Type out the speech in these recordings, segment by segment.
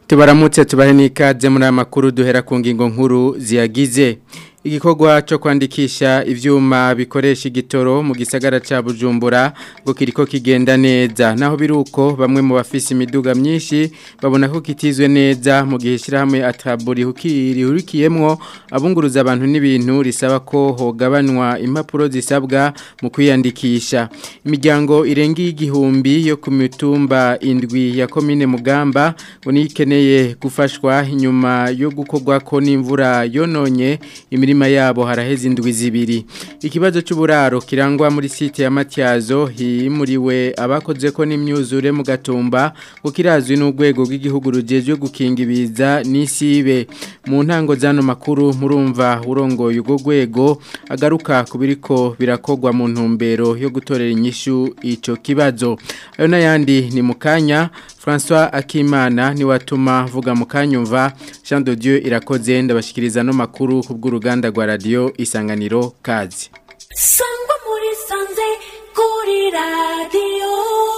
tubaramutse tubahe n'ikaze muri aya makuru duhera ku ngingo nkuru ziyagize igikorwa cyo kwandikisha ivyuma bikoresha igitoro mu gisagara ca Bujumbura ngo kiriko kigenda neza naho biruko bamwe mu bafise imiduga myinshi babona ko kitizwe neza mu gihe shirahamwe ataburi hurikiyemwo abunguruza abantu n'ibintu risaba ko hogabanwa impapuro zisabwa mu kwiyandikisha imiryango irenga igihumbi yo ku mitumba indwi ya komine Mugamba ngo nikeneye gufashwa inyuma yo gukorwa ko n'imvura yononye imirimo imirima yabo haraheze indwi zibiri ikibazo cy'uburaro kirangwa muri site ya Matyazo himuriwe abakoze ko n'imyuzure mu gatumba ngo kirazwi n'urwego rw'igihugu rugejwe gukinga ibiza n'isibe mu ntango zano makuru murumva urongoye urwo rwego agaruka ku biriko birakogwa mu ntumbero yo gutorera inyishu ico kibazo ayo n'ayandi ni mu kanya François Akimana ni watuma vuga mukanyumva Jean de Dieu irakoze ndabashikiriza no makuru kubw'uruganda rwa radio Isanganiro kazi Sangwa muri sanze kuri radio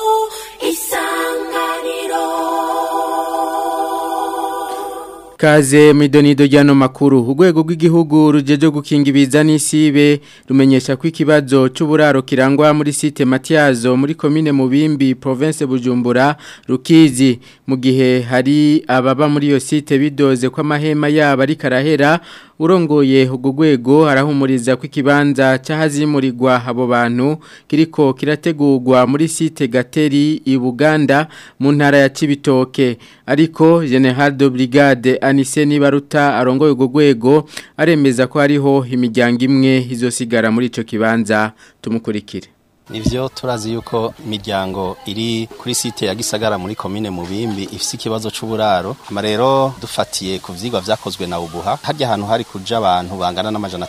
Isanganiro Kaze midonido jano makuru urwego rw'igihugu rujeje gukinga ibiza n'isibe rumenyesha ko ikibazo cy'uburaro kirangwa muri site Matyazo muri commune Mubimbi province Bujumbura rukizi mu gihe hari ababa muri iyo site bidoze ko amahema yabo ari karahera urongoye ubwo rwego arahumuriza ko ikibanza cyahazimurirwa abo bantu kiriko kirategurwa muri site Gateri i Buganda mu ntara ya Cibitoke ariko General de Brigade Anise Nibaruta arongoye ubwo rwego aremeza ko hariho imiryango imwe izosigara muri ico kibanza tumukurikire Nivyo turazi yuko imiryango iri kuri site ya Gisagara muri commune Mubimbi ifise ikibazo c'uburaro ama rero dufatiye ku vyigwa vyakozwe na ubuha harya ahantu hari kuja abantu bangana n'amajana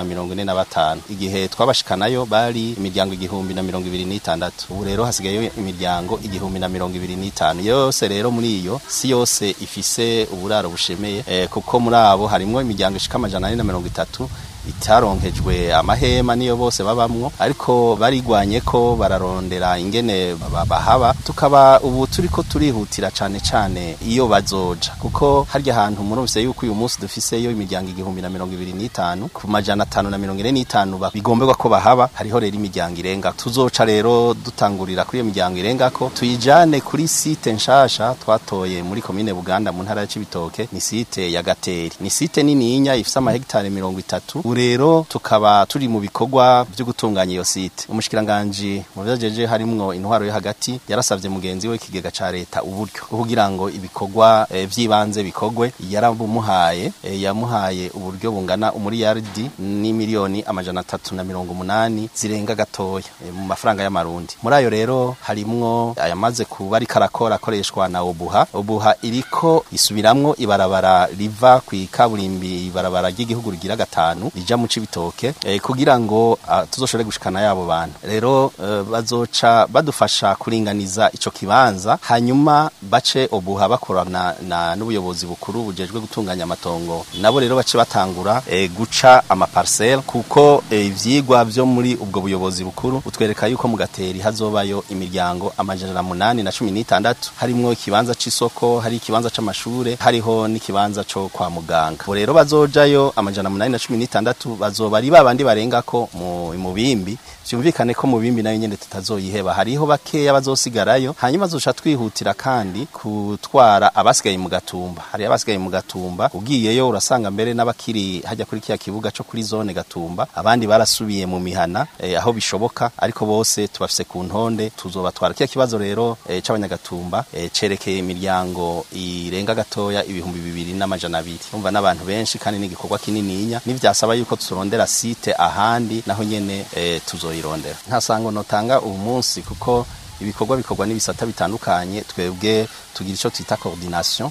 545 igihe twabashikanayo bari imiryango igihumbi na mirongo ibiri n'itandatu ubu rero hasigaye imiryango igihumbi na mirongo ibiri n'itanu yose rero muri iyo si yose ifise uburaro bushemeye eh, kuko muri abo harimwo imiryango ishika amajana ane na mirongo itatu itaronkejwe amahema niyo bose babamwo ariko barigwanye ko bararondera ingene bahaba tukaba ubu turiko turihutira cane cane iyo bazoja kuko harya hantu murumvise yuko uyu munsi dufiseyo imiryango igihumbi na mirongo ibiri n'itanu ku majana atanu na mirongo ine n'itanu bigomberwa ko bahaba hariho rero imiryango irenga tuzoca rero dutangurira kuri iyo miryango irenga ko tuyijane kuri site nshasha twatoye muri komine Buganda mu ntara ya Cibitoke ni site ya Gateri ni site nininya ifise amahegitare mirongo itatu rero tukaba turi mu bikorwa byo gutunganya iyo site umushikiranganje mu byajeje harimwo intwaro yo hagati yarasavye mugenzi we kigega ca leta uburyo kugira ngo ibikorwa e, vyibanze bikogwe yarabumuhaye e, yamuhaye uburyo bungana umuriyardi ni miliyoni amajana atatu na mirongo umunani zirenga gatoya e, mu mafaranga y'amarundi muri ayo rero harimwo ayamaze kuba ari karakora akoreshwa na obuha obuha iriko isubiramwo ibarabara riva ku ikaburimbi ibarabara ry'igihugu rigira gatanu rija mu cibitoke eh, kugira ngo uh, tuzoshore gushikana yabo bantu rero uh, bazoca badufasha kuringaniza ico kibanza hanyuma bace obuha bakorana na n'ubuyobozi bukuru bujejwe gutunganya amatongo nabo rero bace batangura eh, guca ama parcelle kuko ivyigwa eh, vyo muri ubwo buyobozi bukuru utwereka yuko mu gateri hazobayo imiryango amajana munani na cumi n'itandatu harimwo ikibanza c'isoko hari ikibanza c'amashure hariho n'ikibanza co kwa muganga bo rero bazojayo amajana munani na cumi n'itandatu bazoba ari babandi barenga ko mu mubimbi vyumvikane ko mu bimbi nayo nyene tutazoyiheba hariho bakeya bazosigarayo hanyuma zosha twihutira kandi kutwara abasigaye mu gatumba hari abasigaye mu gatumba ugiyeyo urasanga mbere n'abakiri hajya kuri kiya kibuga co kuri zone gatumba abandi barasubiye mu mihana eh, aho bishoboka ariko bose tubafise ku ntonde tuzobatwara kiya kibazo rero eh, c'abanyagatumba eh, cerekeye imiryango irenga gatoya ibihumbi bibiri n'amajana abiri umva n'abantu benshi kandi n'igikorwa kinininya nivyasaba yuko turondera site ahandi naho nyene eh, tuzoyirondera nta sango notanga ubu munsi kuko ibikorwa bikorwa n'ibisata bitandukanye twebwe tugira ico twita coordination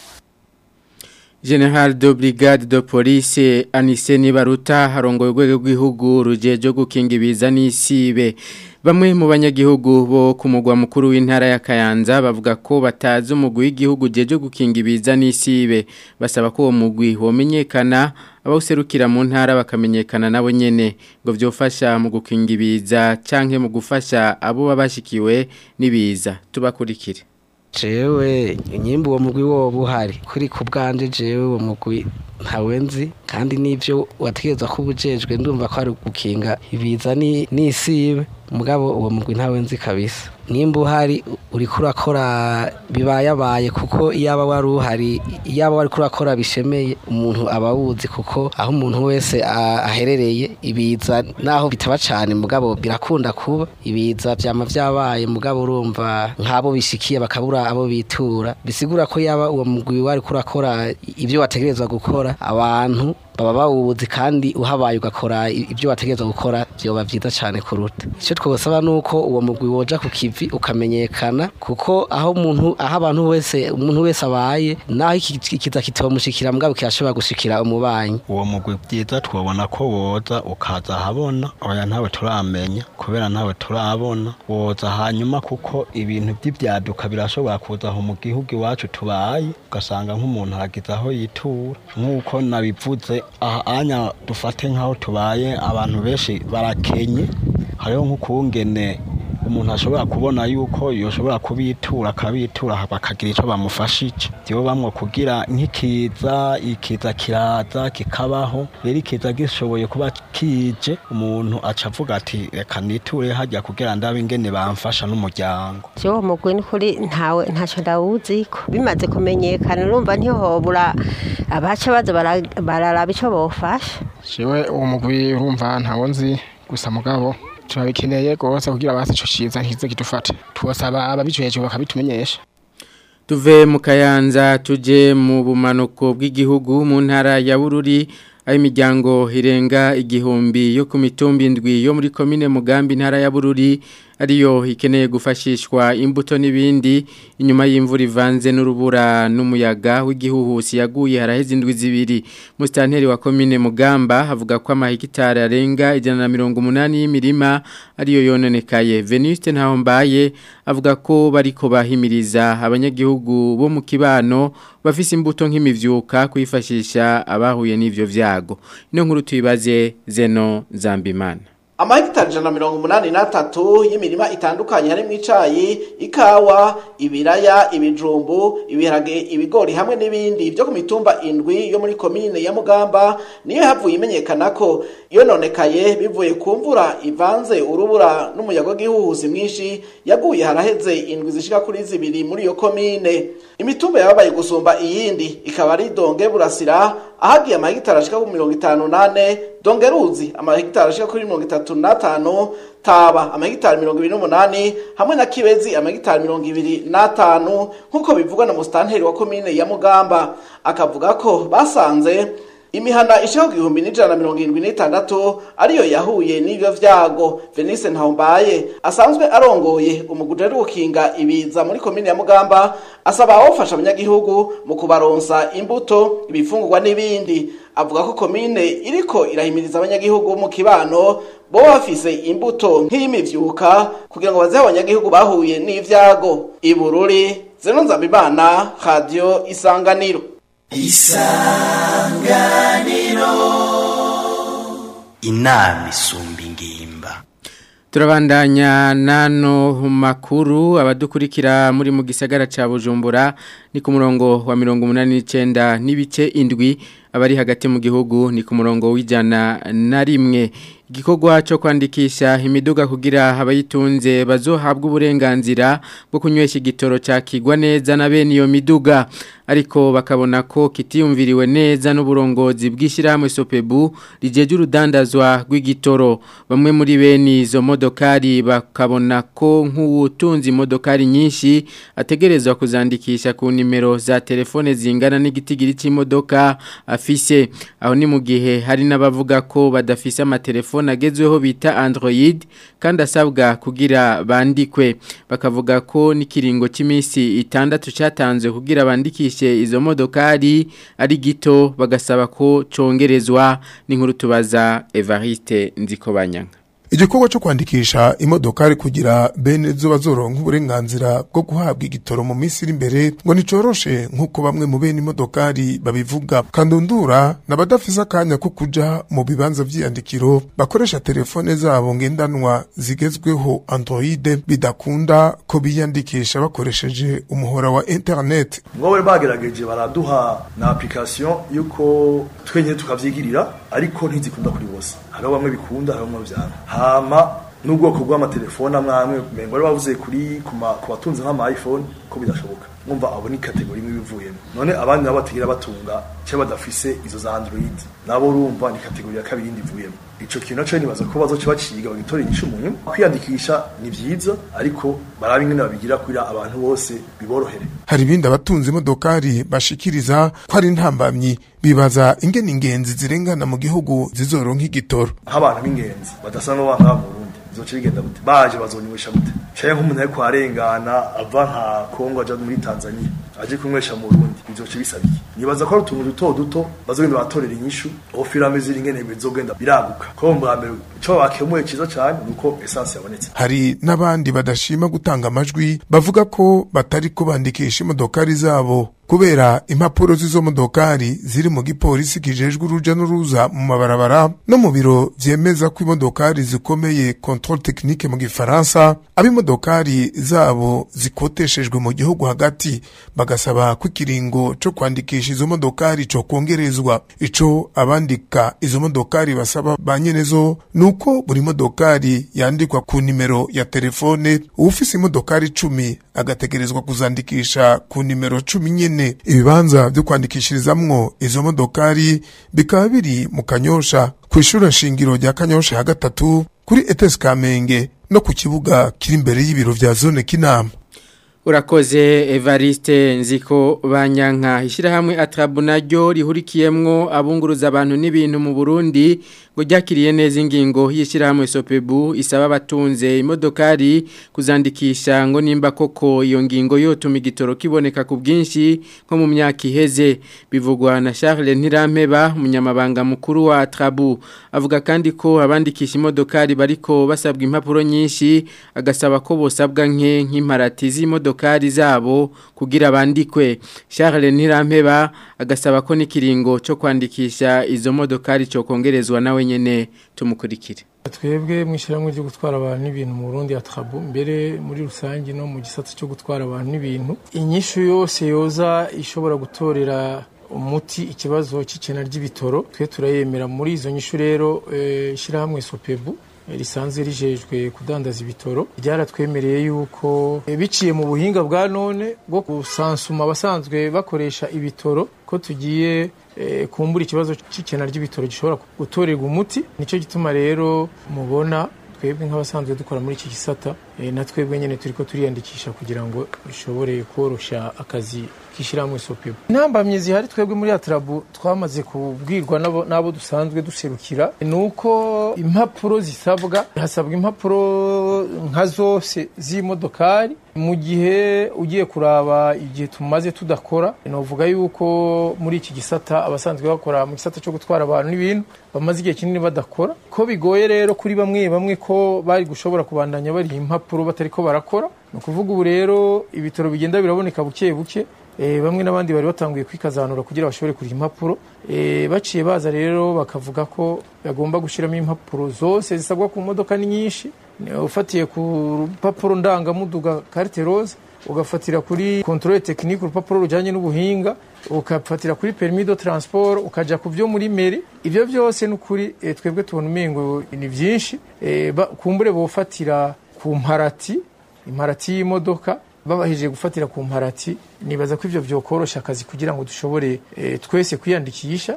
General de Brigade de Police Anise Nibaruta harongoye urwego rw'igihugu rujeje gukinga ibiza n'isibe Bamwe mu banyagihugu bo ku mugwa mukuru w'intara ya Kayanza bavuga ko batazi umugwi w'igihugu jeje gukinga ibiza n'isibe basaba ko uwo mugwi womenyekana abawuserukira mu ntara bakamenyekana nabo nyene ngo vyofasha mu gukinga ibiza canke mu gufasha abo babashikiwe n'ibiza tubakurikire jewe nyimba uwo mugwi woba uhari kuri ku bwanje jewe uwo mugwi ntawe nzi kandi n'ivyo wategerezwa ko ubujejwe ndumva ko ari gukinga ibiza ni- n'isibe mugabo uwo mugwi ntawe nzi kabisa nimba uhari uriko urakora bibayabaye kuko iyaba wari uhari iyaba wariko urakora bishemeye umuntu aba awuzi kuko aho umuntu wese a- aherereye ibiza naho bitaba cane mugabo birakunda kuba ibiza vyama vyabaye mugabo urumva nk'abo bishikiye bakabura abo bitura bisigura ko yaba uwo mugwi wariko urakora ibyo wategerezwa gukora abantu baba bawuzi kandi uhabaye ugakora i- ibyo wategerezwa gukora vyoba vyiza cane kuruta icyo twosaba nuko uwo mugwi woja ku kivi ukamenyekana kuko aho umuntu aho abantu wese umuntu wese abaye naho iki- ikiza kitomushikira mugabo kirashobora gushikira umubanyi uwo mugwi byiza twabona ko woza ukaza ahabona oya ntawe turamenya kubera ntawe turabona woza hanyuma kuko ibintu by'ibyaduka birashobora kuza aho mu gihugu iwacu tubaye ugasanga nk'umuntu aragize aho yitura nk'uko nabivuze aha anya dufate nk'aho tubaye abantu benshi barakenye hariho nk'ukungene umuntu ashobora kubona yuko yoshobora kubitura akabitura bakagira icyo bamufashije byo bamwe kugira nk'ikiza ikiza kiraza kikabaho rero ikiza gishoboye kuba kije umuntu aca avuga ati reka niture hajya kugira ndabe ingene bamfasha n'umuryango Jewe mugwi n'ukuri ntawe ntacyo ndawuziko bimaze kumenyekana urumva ntihobura abaca baza bara- bararaba icyo bofasha jewe uwo mugwi urumva ntawo nzi gusa mugabo turabikeneye rwose kugira basi ico ciza ntikize kidufate twosaba ababijejwe bakabitumenyesha Tuve mu kayanza tuje mu bumanuko bw'igihugu mu ntara ya Bururi aho imiryango irenga igihumbi yo ku mitumba indwi yo muri komine Mugambi ntara ya Bururi ariyo ikeneye gufashishwa imbuto n'ibindi inyuma y'imvura ivanze n'urubura n'umuyaga w'igihuhusi yaguye haraheze indwi zibiri mustanteri wa komine Mugamba havuga ko amahekitari arenga ijana na mirongo umunani y'imirima ariyo yononekaye Venuste Ntahombaye avuga ko bariko bahimiriza abanyagihugu bo mu kibano bafise imbuto nk'imivyuka kwifashisha abahuye n'ivyo vyago ino nkuru tuyibaze Zeno Zambimana amahegitari ijana na mirongo umunani n'atatu y'imirima itandukanye harimo icayi ikawa ibiraya ibijumbu ibiharage ibigori hamwe n'ibindi byo ku mitumba indwi yo muri komine ya mugamba niyo havuye imenyekana ko yononekaye bivuye ku mvura ivanze urubura n'umuyaga w'igihuhusi mwinshi yaguye haraheze indwi zishika kuri zibiri muri iyo komine imitumba yababaye gusumba iyindi ikaba ari donge burasira ahagiye amahegitari ashika ku mirongo itanu nane dongeruzi amahegitari ashika kuri mirongo itatu n'atanu taba amahegitari mirongo ibiri n'umunani hamwe na kibezi amahegitari mirongo ibiri n'atanu nk'uko bivugwa na musitanteri wa komine ya mugamba akavuga ko basanze imihana ishaka ku gihumbi n'ijana na mirongo irindwi n'itandatu ariyo yahuye n'ibyo vyago venise ntahombaye asanzwe arongoye umuguje ari gukinga ibiza muri komine ya mugamba asaba abawufasha abanyagihugu mu kubaronsa imbuto ibifungurwa n'ibindi avuga ko komine iriko irahimiriza abanyagihugu mu kibano bo bafise imbuto nk'iy'imivyuka kugira ngo bazehe abanyagihugu bahuye n'ivyago ibururi zeno nzabimana radio isanganiro inama isumba ingimba Turabandanya nano makuru abadukurikira muri mu gisagara ca Bujumbura ni ku murongo wa 189 n'ibice indwi abari hagati mu gihugu ni ku murongo w'ijana na rimwe igikorwa cyo kwandikisha imiduga kugira abayitunze bazohabwa uburenganzira bwo kunywesha igitoro cyakigwa neza na bene iyo miduga ariko bakabona ko kitiyumviriwe neza n'uburongozi bw'ishyirahamwe sopebu rijeje urudandazwa rw'igitoro bamwe muri bene izo modokari bakabona ko nk'uwutunze imodokari nyinshi ategerezwa kuzandikisha ku nimero za telefone zingana n'igitigiri cy'imodoka afise aho ni mu gihe hari n'abavuga ko badafise amatelefone agezweho bita Android kandi asabwa kugira bandikwe bakavuga ko n'ikiringo cy'iminsi itandatu cyatanzwe kugira bandikishe izo modokari ari gito bagasaba ko congerezwa n'inkuru tubaza Evariste Nzikobanyanga igikorwa cyo kwandikisha imodokari kugira bene zo bazoronka uburenganzira bwo guhabwa igitoro mu minsi iri imbere ngo nticoroshe nk'uko bamwe mu bene imodokari babivuga kandundura n'abadafise akanya ko kuja mu bibanza vy'iyandikiro bakoresha telefone zabo ngendanwa zigezweho android bidakunda ko biyandikisha bakoresheje umuhora wa internet ngo bari bagerageje baraduha na application yuko twenye tukavyigirira ariko ntizikunda kuri bose hariho bamwe bikunda hariho bamwe vyanga hama n'ubwoko bw'amatelefone amwe amwe mengo bari bavuze kuri ku ma- ku batunze nk'ama iphone ko bidashoboka mwumva abo ni kategori imwe bivuyemo none abandi nabo batagira batunga cyangwa badafise izo za android nabo urumva ni kategori ya kabiri yindi ivuyemo ico kintu naco nibaza ko bazoca baciga bagitora inyishu mu nyuma kwiyandikisha ni vyiza ariko barabe ingene babigira kugira abantu bose biborohere hari ibindi abatunze imodokari bashikiriza ko ari ntambamyi bibaza ingene ingenzi zirengana mu gihugu zizoronka igitoro nk'abantu b'ingenzi badasa n'abana bo mu Burundi bizoca bigenda gute baje bazonywesha gute canke nk'umuntu ariko arengana ava nka Kongo aja muri Tanzania aje kunywesha mu Burundi bizoca bisaba iki nibaza ko ari utuntu duto duto bazogenda batorera inyishu aho filame ziri ingene bizogenda biraguka ko mbwa mbere ico bakemuye ciza cane nuko essence yabonetse hari n'abandi badashima gutanga amajwi bavuga ko batari ko bandikisha imodokari zabo kubera impapuro z'izo modokari ziri mu gipolisi kijejwe uruja n'uruza mu mabarabara no mu biro vyemeza ko imodokari zikomeye controle technique mu gifaransa ab'imodokari zabo zikoteshejwe mu gihugu hagati bagasaba ko ikiringo co kwandikisha izo modokari co kongerezwa ico abandika izo modokari basaba ba nyenezo nuko buri modokari yandikwa ku nimero ya telefone uwufise imodokari cumi agategerezwa kuzandikisha ku nimero cumi nyene ibibanza vyo kwandikishirizamwo izo modokari bikaba biri mu kanyosha kw'ishure shingiro rya kanyosha ya gatatu kuri etes kamenge no ku kibuga kiri imbere y'ibiro vya zone kinama Urakoze Evariste nziko banyanka ishyirahamwe atrabu naryo rihurikiyemwo abunguruza abantu n'ibintu mu Burundi ngo ryakiriye neza ingingo y'ishyirahamwe Sopebu isaba abatunze imodokari kuzandikisha ngo nimba koko iyo ngingo yotuma igitoro kiboneka ku bwinshi nko mu myaka iheze bivugwa na Charles Ntirampeba umunyamabanga mukuru wa Atrabu avuga kandi ko abandikisha imodokari bariko basabwa impapuro nyinshi agasaba ko bosabwa nke nk'imparati z'imodokari zabo kugira bandikwe Charles Ntirampeba agasaba ko n'ikiringo cyo kwandikisha izo modokari cyo kongerezwa nawe nyene tumukurikire twebwe mu ishyirahamwe ryo gutwara abantu n'ibintu mu Burundi ya Trabu mbere muri rusange no mu gisata cyo gutwara abantu n'ibintu inyishu yose yoza ishobora gutorera umuti ikibazo cy'ikena ry'ibitoro twe turayemera muri izo nyishu rero eh, ishyirahamwe Sopebu eh, risanzwe rijejwe kudandaza ibitoro ryaratwemereye yuko eh, biciye mu buhinga bwa none bwo gusansuma abasanzwe bakoresha ibitoro ko tugiye eh, kumbura ikibazo cy'ikena ry'ibitoro gishobora gutorerwa umuti nicyo gituma rero mubona twebwe nk'abasanzwe dukora muri iki gisata eh, na twebwe nyene turiko turiyandikisha kugira ngo bishobore korosha akazi k'ishyirahamwe sopebu intambamyi zihari twebwe muri atrabu twamaze kubwirwa n'abo- n'abo dusanzwe duserukira ni uko impapuro zisabwa hasabwa impapuro nka zose z'imodokari mu gihe ugiye kuraba igihe tumaze tudakora novuga yuko muri iki gisata abasanzwe bakora mu gisata cyo gutwara abantu n'ibintu bamaze igihe kinini badakora ko bigoye rero kuri bamwe bamwe ko bari gushobora kubandanya bari impapuro batari ko barakora ni ukuvuga ubu rero ibitaro bigenda biraboneka buke buke Eh, bamwe n'abandi bari batanguye kwikazanura kugira bashobore kuriha impapuro Eh, baciye baza rero bakavuga ko bagomba gushyiramo impapuro zose zisabwa ku modoka ni nyinshi Ni- ufatiye ku rupapuro ndangamuduga carte rose ugafatira kuri controle technique urupapuro rujyanye n'ubuhinga ugafatira kuri permis de transport ukaja ku byo muri meri ibyo byose n'ukuri eh, twebwe tubona umengo ni byinshi Eh, ba- kumbure bofatira ku mparati imparati y'imodoka babahije gufatira ku mparati nibaza ko ivyo vyokorosha akazi kugira ngo dushobore eh, twese kwiyandikisha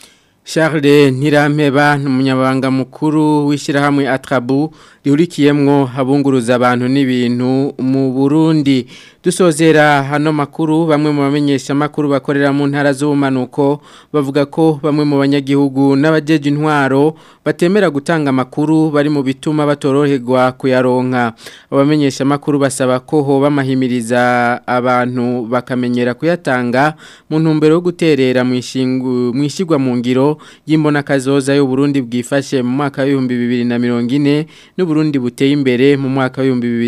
Charles Ntirampeba n'umunyabanga mukuru w'ishyirahamwe Atrabu rihurikiyemwo abunguruza abantu n'ibintu mu Burundi dusozera hano makuru bamwe mu bamenyesha makuru bakorera mu ntara z'ubumanuko bavuga ko bamwe mu banyagihugu n'abajeje intwaro batemera gutanga amakuru bari mu bituma batoroherwa kuyaronka abamenyesha makuru basaba ko ho bamahimiriza abantu bakamenyera kuyatanga mu ntumbero yo guterera mu ishingu mu ishigwa mu ngiro ishusho y'imbona kazoza y'u Burundi bwifashe mu mwaka wa 2040 n'u Burundi buteye imbere mu mwaka wa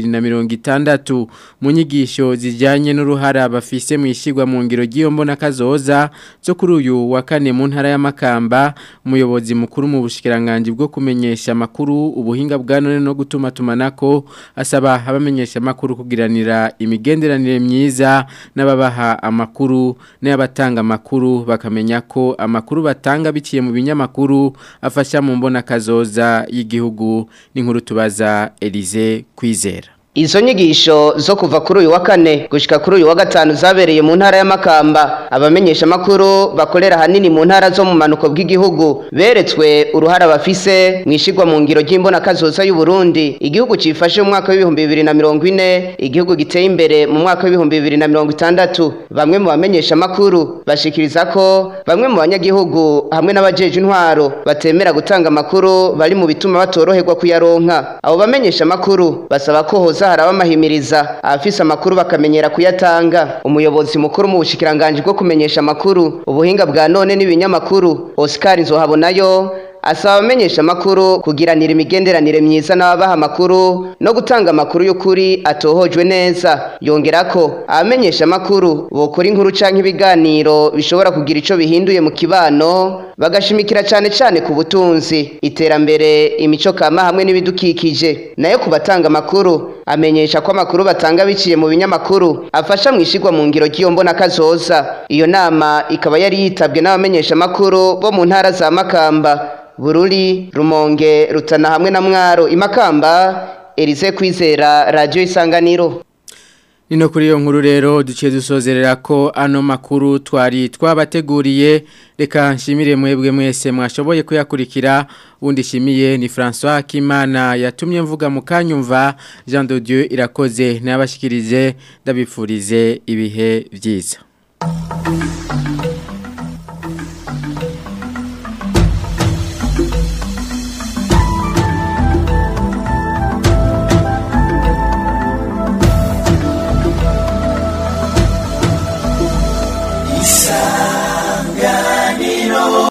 2060 mu nyigisho zijyanye n'uruhara bafise mu ishigwa mu ngiro ry'iyo mbona kazoza zo kuri uyu wa kane mu ntara y'amakamba umuyobozi mukuru mu bushikiranganje bwo kumenyesha makuru ubuhinga bwa none no gutuma tumanako asaba abamenyesha makuru kugiranira imigenderanire myiza n'ababaha amakuru n'abatanga amakuru bakamenya ko amakuru batanga biciye mu binyamakuru afasha mu mbona kazoza y'igihugu n'inkuru tubaza Elize kwizera Izo nyigisho zo kuva kuri uyu wa kane gushika kuri uyu wa gatanu zabereye mu ntara y'amakamba abamenyesha makuru bakorera hanini mu ntara zo mu manuko bw'igihugu beretswe uruhara bafise mwishigwa mu ngiro ry'imbona kazoza y'u Burundi igihugu cifashe mu mwaka w'ibihumbi bibiri na mirongo ine igihugu giteye imbere mu mwaka w'ibihumbi bibiri na mirongo itandatu bamwe mu bamenyesha makuru bashikiriza ko bamwe mu banyagihugu hamwe n'abajeje intwaro batemera gutanga amakuru bari mu bituma batoroherwa kuyaronka abo bamenyesha makuru basaba ko hoza haraba amahimiriza abafise amakuru bakamenyera kuyatanga umuyobozi mukuru mu bushikiranganje bwo kumenyesha amakuru ubuhinga bwa none n'ibinyamakuru Oscar Nzohabonayo asaba abamenyesha amakuru kugiranira imigenderanire myiza n'ababaha amakuru no gutanga amakuru y'ukuri atohojwe neza yongera ko abamenyesha amakuru bokora inkuru canke ibiganiro bishobora kugira ico bihinduye mu kibano bagashimikira cane cane ku butunzi iterambere imico kama hamwe n'ibidukikije nayo ku batanga amakuru amenyesha ko amakuru batanga biciye mu binyamakuru afasha mu ishigwa mu ngiro ry'iyo mbona kazoza iyo nama ikaba yari yitabwe n'abamenyesha amakuru bo mu ntara za Makamba Bururi Rumonge Rutana hamwe na Mwaro Imakamba Elize kwizera radio isanganiro Nino kuri iyo nkuru rero duciye dusozerera ko ano makuru twari twabateguriye reka nshimire mwebwe mwese mwashoboye kuyakurikira undi shimiye ni François Kimana yatumye mvuga mukanyumva Jean de Dieu irakoze nabashikirize ndabifurize ibihe byiza